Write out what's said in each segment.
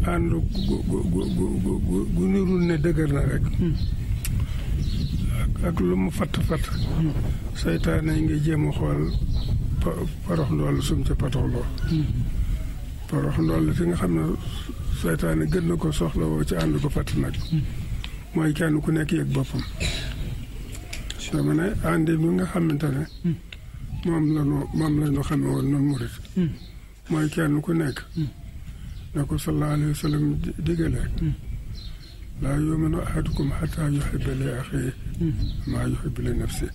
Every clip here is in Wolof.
ànd gu gu gu gu gu nirul ne dëgër na rek ak lu mu fatt fatt seytaane ngi jéem a xool parox ndool sum ca patoxloo parox ndool fi nga xam ne seytaane gën na ko soxla woo ci ànd ko fatt nag mooy kenn ku nekk yëg boppam dama ne àndi mi nga xamante ne moom la ñu moom la ñu xame woon noonu murit mooy kenn ku nekk na ko sallallahu alayhi wa sallam digale laa yuminu ahadukum xataa yuhibba li axiihi maa yuhibbu li nafsi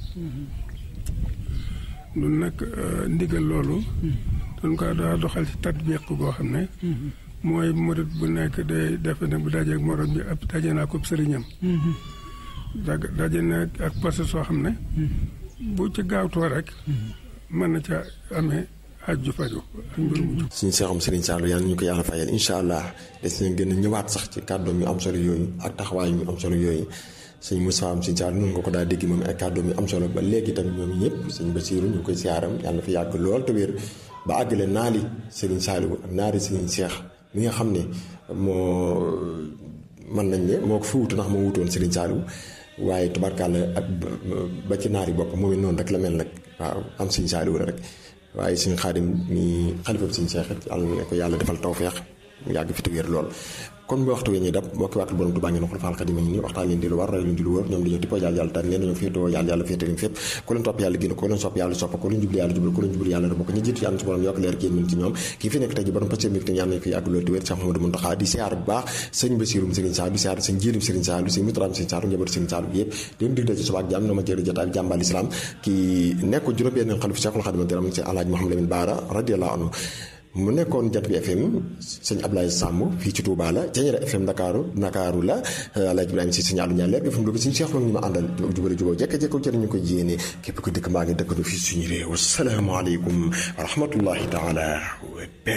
nun nag ndigal loolu dañ ko daa doxal ci tatbiq goo xam ne mooy murit bu nekk day defe ne bu dajeeg morom bi ab daje naa ko sëriñam daje na ak parce soo xam ne bu ci gaawtoo rek mën na ca amee aju faju ak mbir mu jub suñu seexam Serigne Saliou yàlla ñu ko yàlla fayal incha allah des nañ gën a ñëwaat sax ci kàddoom yu am solo yooyu ak taxawaay yu am solo yooyu sëñ Moussa am sëñ Saliou noonu nga ko daa dégg moom ay kàddoom yu am solo ba léegi tamit ñoom ñëpp sëñ Basiiru ñu ngi koy siyaaram yàlla fi yàgg lool te wér ba àggale naali Serigne Saliou ak naari Serigne Cheikh mi nga xam ne moo mën nañ ne moo ko fi wutu ndax moo wutoon Serigne Saliou waaye tubarkàlla ak ba ci naari bopp moom it noonu rek la mel nag waaw am sëñ Saliou la rek waaye suñu xaadim mi xalifa bi suñu seex yàlla ne ko yàlla defal tawfeex mu yàgg fi te wér lool kon bu waxtu wi ñuy dab mbokki waatu borom Tuubaa ngi noxul faal xadim a ngi nii waxtaan leen di lu war roy leen di lu wër ñoom dañoo tippoo yàlla yàlla tànn leen dañoo féetoo yàlla yàlla féete leen fépp ku leen topp yàlla génn ko leen sopp yàlla sopp ko leen jublu yàlla jublu ko leen jublu yàlla bokk ñu jiitu yàlla su borom yokk leer génn mën ci ñoom kii fi nekk tey ji borom pasteur mi yàlla nañ fi yàgg loolu te wér Cheikh Mouhamadou Mountakha di siyaar bu baax sëñ Bassirou Serigne Saliou di siyaar sëñ Jiirim Serigne Saliou sëñ Moutram Serigne Saliou njabootu Serigne Saliou yëpp leen dig ci subaak jàmm na ma jëri jotaay bi jàmbal islam ki nekk juróom benn xalifa Cheikhul Khadim diram ci Alaaji Mouhamadou Lamine Bara radiyallahu anhu mu nekkoon jat bi FM sëñ Ablaye Samb fii ci Touba la Jañeera FM Ndakaaru Ndakaaru la Alaaji Ibrahima si sëñ Aliou Ndiaye leer FM Louga suñu Cheikh ñu ma àndal jubale juboo jekk-jekko jëriñu ko yéene képp ko dëkk mbaa ngi dëkk nu fii suñu réew asalaamaaleykum wa rahmatullahi taala